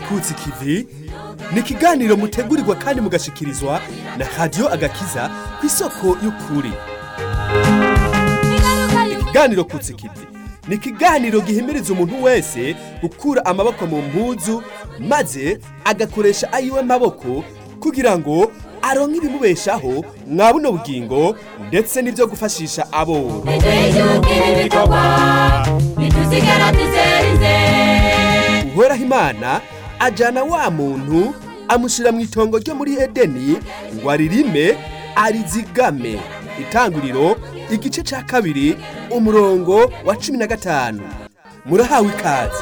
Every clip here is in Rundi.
kutsi kivi ni ikiganiro mutegurirwa kandi mugashikirizwa na radiyo agakiza ku isoko y'ukuri ikiganiro kutsi kivi ni ikiganiro gihimiriza umuntu wese gukura amaboko mu mpuzu maze agakoresha ayiwe maboko kugira ngo aronke ibimubeshaho mwa buno bugingo ndetse n'ibyo gufashisha aboro uhoraho imana ajana wa muntu amushyira mu itongo ryo muri edeni ngo aririme arizigame itanguriro igice cya kabiri umurongo wa cumi na gatanu murahawe ikaze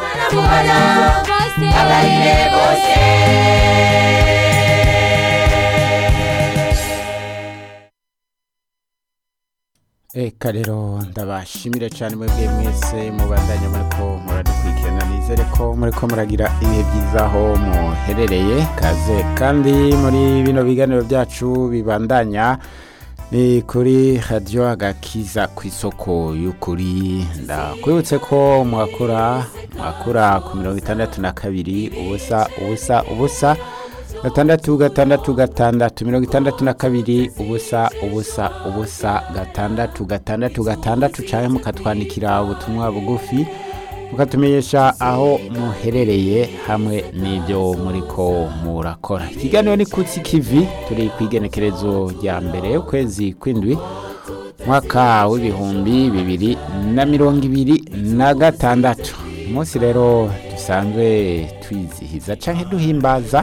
Eka rero ndabashimire cyane mwebwe mwese mubandanya muriko muradukurikirana nizere ko muriko muragira ibihe byiza aho muherereye kaze kandi muri bino biganiro byacu bibandanya ni kuri radiyo agakiza ku isoko y'ukuri ndakwibutse ko mwakura mwakura ku mirongo itandatu na kabiri ubusa ubusa ubusa gatandatu gatandatu gatandatu mirongo itandatu na kabiri ubusa ubusa ubusa gatandatu gatandatu gatandatu cyangwa mukatwandikira ubutumwa bugufi mukatumenyesha aho muherereye hamwe n'ibyo muri ko murakora ikiganiro ni kutsi kivi turi ku igenekerezo rya mbere ukwezi kw'indwi mwaka w'ibihumbi bibiri na mirongo ibiri na gatandatu umunsi rero dusanzwe twizihiza cyangwa duhimbaza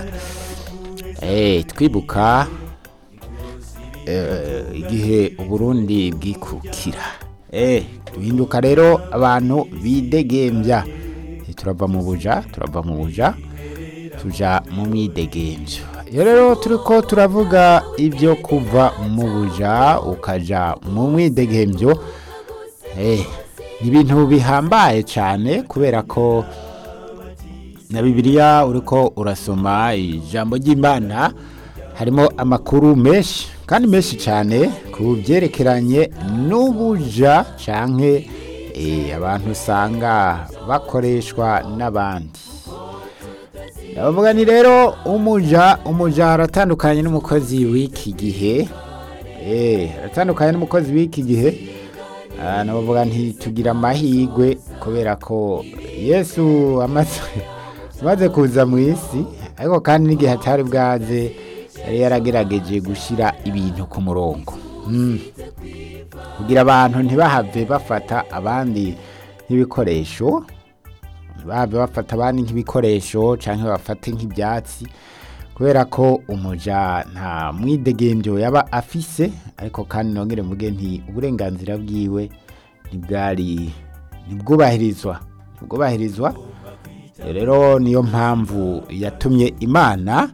twibuka igihe uburundi bwikukira duhinduka rero abantu bidegembya turava mu buja turava mu buja tuja mu mwidegembyo iyo rero turi ko turavuga ibyo kuva mu buja ukaja mu mwidegembyo ni ibintu bihambaye cyane kubera ko na bibiliya uriko urasoma ijambo ry'imana harimo amakuru menshi kandi menshi cyane ku byerekeranye n'ubuja cyangwa abantu usanga bakoreshwa n'abandi ndabavuga ni rero umuja umuja aratandukanye n'umukozi w'iki gihe aratandukanye n'umukozi w'iki gihe nabavuga ntitugira amahirwe kubera ko yesu amaze amaze kuza mu isi ariko kandi n'igihe atari bwaze yari yaragerageje gushyira ibintu ku murongo kugira abantu ntibahave bafata abandi nk'ibikoresho ntibahave bafata abandi nk'ibikoresho cyangwa bafate nk'ibyatsi kubera ko umuja nta mwidegembyo yaba afise ariko kandi nongere mvuge nti uburenganzira bwiwe ntibwari ntibwubahirizwa ntibwubahirizwa rero niyo mpamvu yatumye imana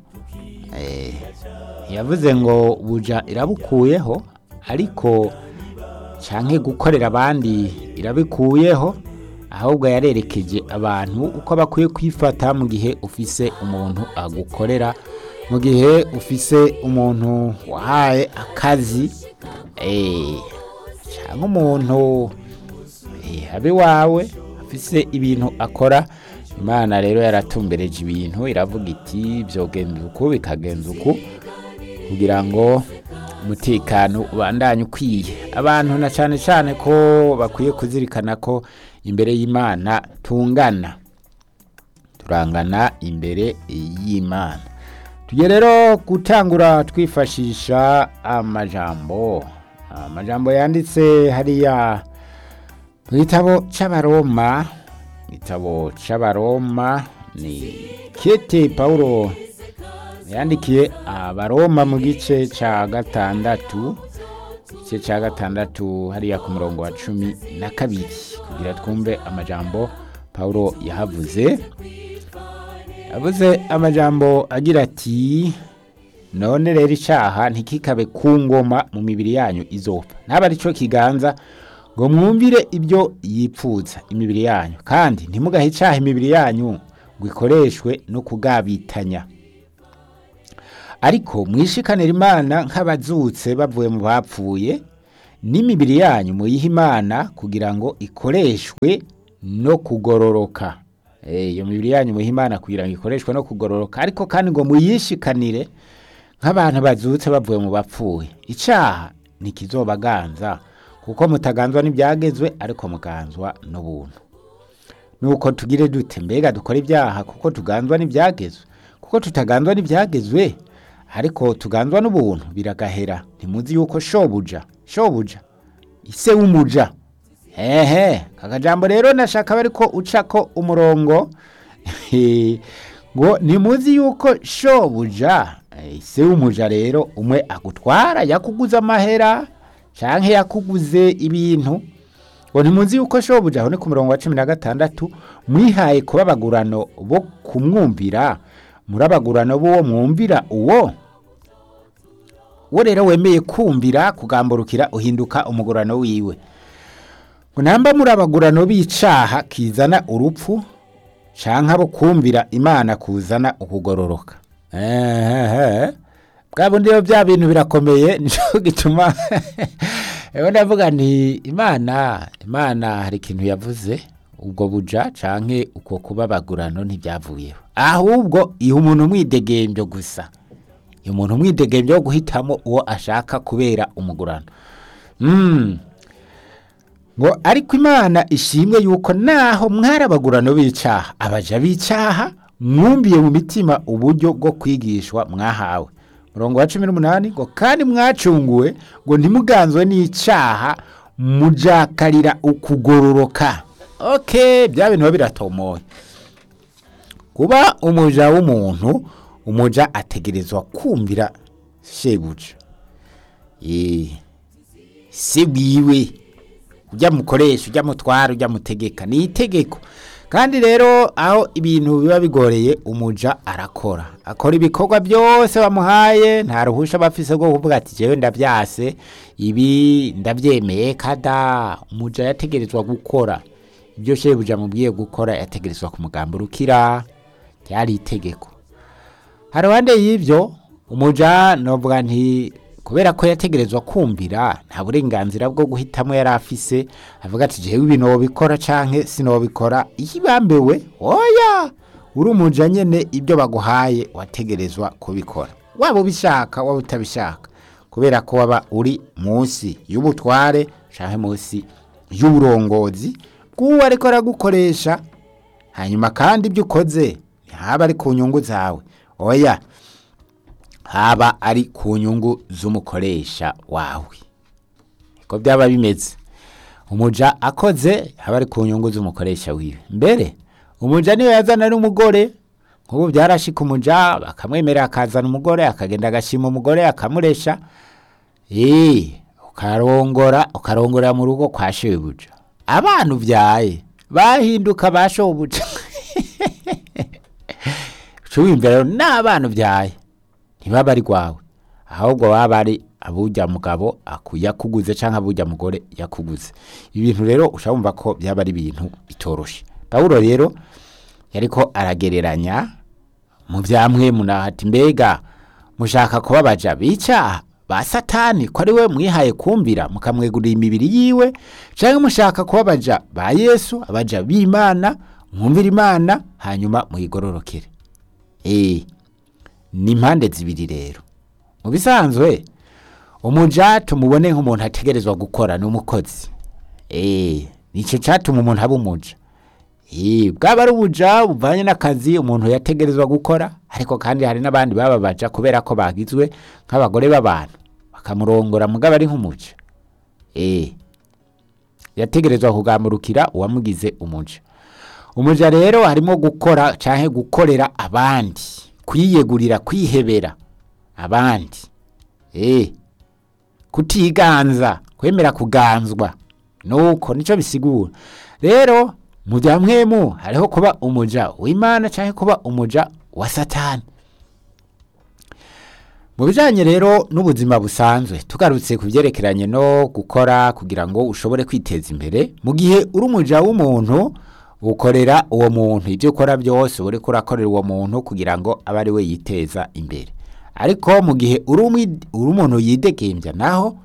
yavuze ngo buja irabukuyeho ariko cyangwa gukorera abandi irabikuyeho ahubwo yarerekeje abantu uko bakwiye kwifata mu gihe ufise umuntu agukorera mu gihe ufise umuntu wahaye akazi cyangwa umuntu abe wawe afise ibintu akora imana rero yaratumbereje ibintu iravuga iti byogenza uku bikagenza uku kugira ngo umutekano ubandanye ukwiye abantu na cyane cyane ko bakwiye kuzirikana ko imbere y'imana tungana turangana imbere y'imana tujye rero gutangura twifashisha amajambo amajambo yanditse hariya mu gitabo cy'abaroma igitabo cy'abaroma ni kete paul yandikiye abaroma mu gice cya gatandatu igice cya gatandatu hariya ku murongo wa cumi na kabiri kugira twumve amajambo paul yahavuze yavuze amajambo agira ati none rero icyaha ntikikabe ku ngoma mu mibiri yanyu izopfa ntabwo ari cyo kiganza ngo mwumvire ibyo yipfuza imibiri yanyu kandi ntimugahe icyaha imibiri yanyu ngo ikoreshwe no kugabitanya ariko mwishikanira imana nk'abazutse bavuye mu bapfuye n'imibiri yanyu muyihe imana kugira ngo ikoreshwe no kugororoka Eh, iyo mibiri yanyu muhe imana kugira ngo ikoreshwe no kugororoka ariko kandi ngo muyishikanire nk'abantu bazutse bavuye mu bapfuye icyaha ntikizobaganza kuko mutaganzwa n'ibyagezwe ariko muganzwa n'ubuntu nuko tugire dute mbega dukora ibyaha kuko tuganzwa n'ibyagezwe kuko tutaganzwa n'ibyagezwe ariko tuganzwa n'ubuntu biragahera ntimuzi yuko shobuja shobuja ise w'umuja ehe kakajambo rero nashaka bariko ucako umurongo ngo nimuzi yuko shobuja eh, ise w'umuja rero umwe agutwara yakuguze amahera canke yakuguze ibintu ngo ntimuzi yuko shobuja aho ni ku murongo wa cumi na gatandatu mwihaye kuba abagurano bo kumwumvira muri abagurano b'uwo mwumvira uwo wo rero wemeye kumvira kugamburukira uhinduka umugurano wiwe ngo namba muri abagurano b'icaha kizana urupfu canke abo kumvira imana kuzana ukugororoka ehehe bwa bundi rero bya bintu birakomeye nico gituma rero ndavuga nti imana imana hari ikintu yavuze ubwo buja canke uko kuba abagurano ntibyavuyeho ahubwo iha umuntu umwidegembyo gusa iha umuntu umwidegembyo wo guhitamo uwo ashaka kubera umugurano mm. ngo ariko imana ishimwe yuko naho mwari abagurano b'icaha abaja b'icaha mwumviye mu mitima uburyo bwo kwigishwa mwahawe murongo wa cumi n'umunani ngo kandi mwacunguwe ngo ntimuganzwe n'icaha mujakarira ukugororoka okay bya bintu biba biratomoye kuba umuja w'umuntu umuja ategerezwa kumvira shebuja Eh, se bwiwe ujya mukoresha ujya mutwara ujya mutegeka ni itegeko kandi rero aho ibintu biba bigoreye umuja arakora akora ibikorwa byose bamuhaye nta ruhusha bafise rwo kuvuga ati jewe ndavyase ibi ndavyemeye kada umuja yategerezwa gukora ibyo shebuja mubwiye gukora yategerezwa kumugamburukira ryari itegeko haruhande y'ivyo umuja novuga nti kubera ko yategerezwa kumvira nta burenganzira bwo guhitamo yari afise avuga ati jewe ibi nobikora canke sinobikora ihibambewe oya uri umuja nyene ibyo baguhaye wategerezwa kubikora waba ubishaka waba utabishaka kubera ko waba uri munsi y'ubutware canke munsi y'uburongozi bw'uwo ariko aragukoresha hanyuma kandi ibyo ukoze ntihaba ari ku nyungu zawe oya haba ari ku nyungu z'umukoresha wawe niko byaba bimeze umuja akoze haba ari ku nyungu z'umukoresha wiwe mbere umuja niyo yazana n'umugore nk'ubu byarashika umuja bakamwemerera akazana umugore akagenda agashima umugore akamuresha eh ukarongora ukarongorera mu rugo kwa shebuja abana uvyaye bahinduka ba shobuja ucubimvira rero n'abana uvyaye ntibaba ari rwawe ahubwo baba ari abujya mugabo aku- yakuguze canke abujya mugore yakuguze ibintu rero ushabumva ko byaba ari ibintu bitoroshe pawulo rero yariko aragereranya mu vyamwe munahati mbega mushaka kubabaja bicaha ba satani ko ari we mwihaye kumvira mukamwegurira imibiri yiwe canke mushaka kubabaja ba yesu abaja b'imana mwumvira imana hanyuma muyigororokere eh ni impande zibiri rero mu bisanzwe umuja tumubone nk'umuntu ategerezwa gukora ni umukozi eh nico catuma umuntu aba umuja eh bwaba ari ubuja buvanye n'akazi umuntu yategerezwa gukora ariko kandi hari n'abandi bababaja kubera ko bagizwe nk'abagore b'abantu bakamurongora mugabo ari nk'umuja eh yategerezwa kugamurukira uwamugize umuja umuja rero harimo gukora canke gukorera abandi kwiyegurira kwihebera abandi eh kutiganza kwemera kuganzwa nuko nico bisigura rero mu bya mwemu hariho kuba umuja w'imana canke kuba umuja wa satani mu bijanye rero n'ubuzima busanzwe tugarutse ku byerekeranye no gukora kugira ngo ushobore kwiteza imbere mu gihe uri umuja w'umuntu ukorera uwo muntu ibyo ukora byose uba uriko urakorera uwo muntu kugira ngo abe ari we yiteza imbere ariko mu gihe uri umwi- uri umuntu yidegembya naho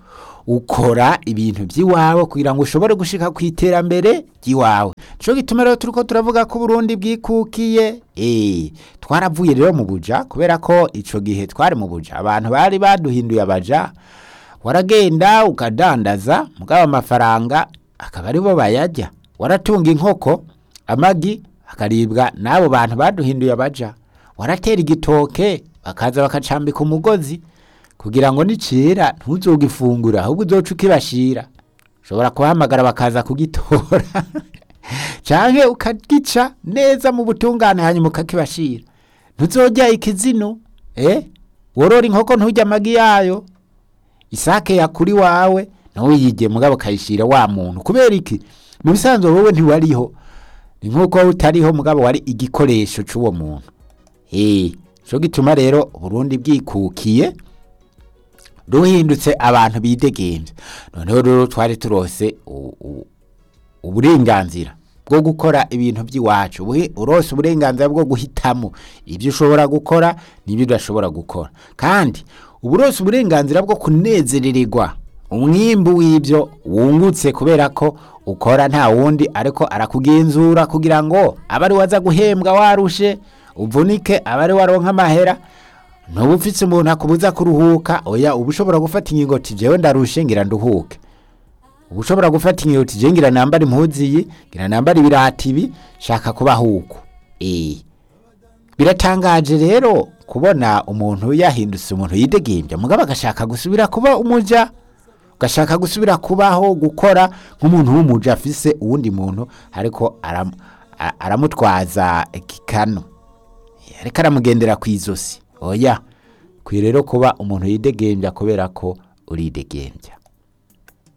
ukora ibintu by'iwawe kugira ngo ushobore gushika ku iterambere ry'iwawe nico gituma rero turiko turavuga ko Burundi bwikukiye eh twaravuye rero mu buja kubera ko ico gihe twari mu buja abantu bari baduhinduye abaja waragenda ukadandaza mugabo amafaranga akaba aribo bayajya waratunga inkoko amagi akaribwa n'abo bantu baduhinduye abaja waratera igitoke bakaza bakacambika umugozi kugira ngo nicira ntuzogifungura ahubwo uzoca ukibashira ushobora kuhamagara bakaza kugitora canke ukagica neza mu butungane hanyuma ukakibashira ntuzojya ikizino eh worora inkoko nturya amagi yayo isake yakuri wawe nawe yige mugabo kayishira wa muntu kubera iki mu bisanzwe wowe ntiwariho ni nk'uko utariho mugabo wari igikoresho c'uwo muntu eh cyo gituma rero Burundi bwikukiye ruhindutse abantu bidegemvye noneho rero twari turose u- u- uburenganzira bwo gukora ibintu by'iwacu Ubuhe- urose uburenganzira bwo guhitamo ibyo ushobora gukora n'ibyo udashobora gukora kandi uba urose uburenganzira bwo kunezerererwa umwimbu w'ibyo wungutse kubera ko ukora nta wundi ariko arakugenzura kugira ngo abe ari waza guhembwa warushe uvunike abe ari waronka amahera ntuba ufite umuntu akubuza kuruhuka oya uba ushobora gufata ingingo ati jewe ndarushe ngira nduhuke uba ushobora gufata ingingo ati jewe ngira nambara impuzu iyi ngira nambara ibirati ibi shaka kubaho uko eh biratangaje rero kubona umuntu yahindutse umuntu yidegembya mugabo agashaka gusubira kuba umuja ugashaka gusubira kubaho gukora nk'umuntu w'umuja afise uwundi muntu ariko aram, a- aramutwaza ikikano ariko aramugendera ku izosi oya kwiye rero kuba umuntu yidegembya kubera ko uridegembya